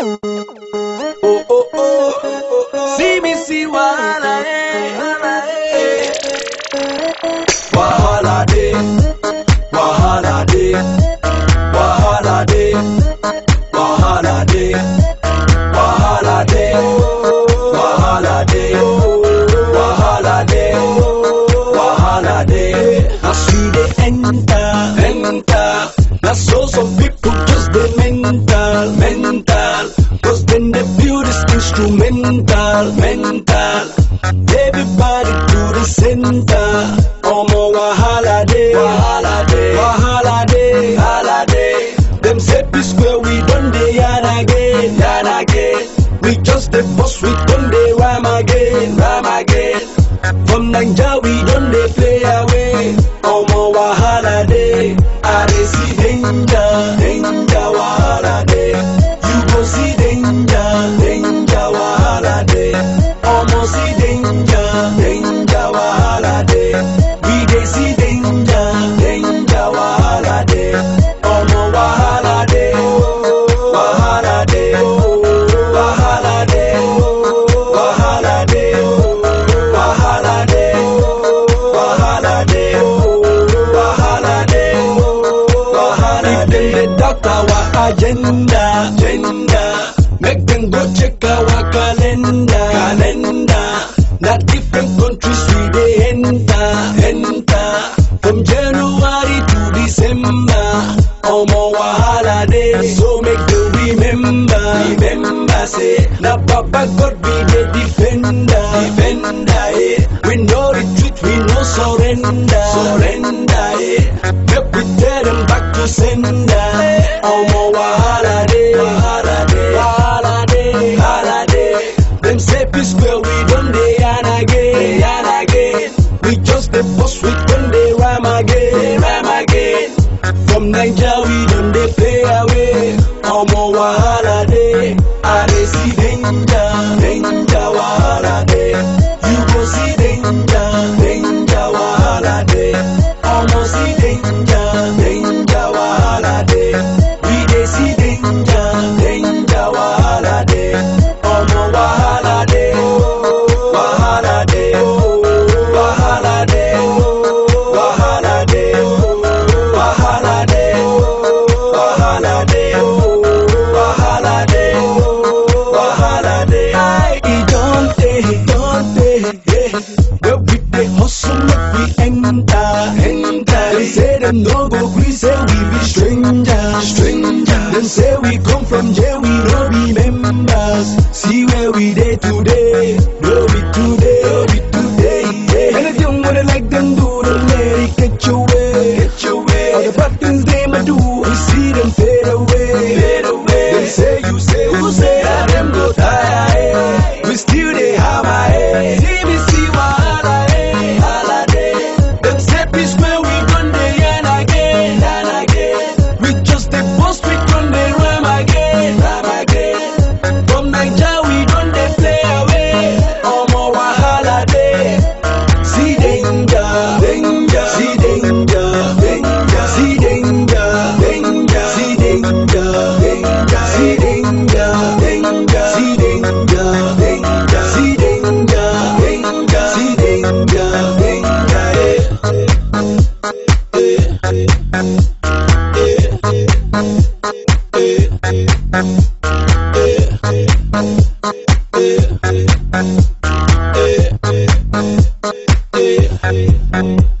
Oh, oh, oh. See me, see wahala, eh. Wahala day, wahala day, wahala day, wahala day, wahala day, wahala day, wahala day, wahala day. As we dey enter, enter. Na so some people just dey mental, mental. Cause then they feel this instrumental, mental. Everybody to the center. Omo wahala day, wahala day, wahala day, wahala day. Them say P square we done dey yarn again, yarn again. We just dey bust, we done dey rhyme again, rhyme again. From Naija we done dey play away. Omo wahala day, I dey see danger, danger wahala day. You go see danger, danger wahala day. Omo see danger, danger wahala day. We dey see danger, danger wahala day. Omo wahala day, wahala day, wahala day, wahala day, wahala day, wahala day, wahala day, wahala day. If dem dey doubt our agenda, agenda, make dem go check our calendar, calendar. Na different countries we dey enter, enter. From January to December, omo wahala dey. So make dem remember, remember say na Baba God be the defender, defender. Eh. We no retreat, we no surrender, surrender. Eh. Make we tell them back to sender. Omo wahala dey, wahala dey, wahala dey, wahala dey. Them say P square we done dey yarn again, yarn again. We just dey bust, we done dey rhyme again, rhyme again. From Naija we done dey play away. Omo wahala dey, I dey see danger, danger wahala dey. You go see danger, danger wahala dey. Omo see danger, danger wahala dey. We dey see danger, danger wahala dey. Omo wahala dey, wahala dey, wahala dey, wahala dey, wahala dey, wahala dey, wahala dey, wahala dey. Aye, e don tey, e don tey, yeah. Where we dey hustle make we enter, enter. Dem say dem no go gree say we be stranger, stranger. Dem say we come from jail, we no be members. See where we dey today, no be today, no be today. Yeah. Anything what they like them do, don't let it get your way, get your way. All the bad things they might do, we see them fade away, fade away. Them say you say who say that them go tire, eh. We still dey hammer, eh. See me see wahala, eh. Wahala dey. Them say P square we done dey yarn again, yarn again. We just dey bust, we done dey rhyme again, rhyme again. From Naija we done dey play away. Omo wahala dey. See danger, danger, see danger, danger, see danger, danger, see danger, danger, see danger, danger, see danger, danger, see danger, danger, see danger, danger. Eh, eh, eh, eh, eh, eh, eh.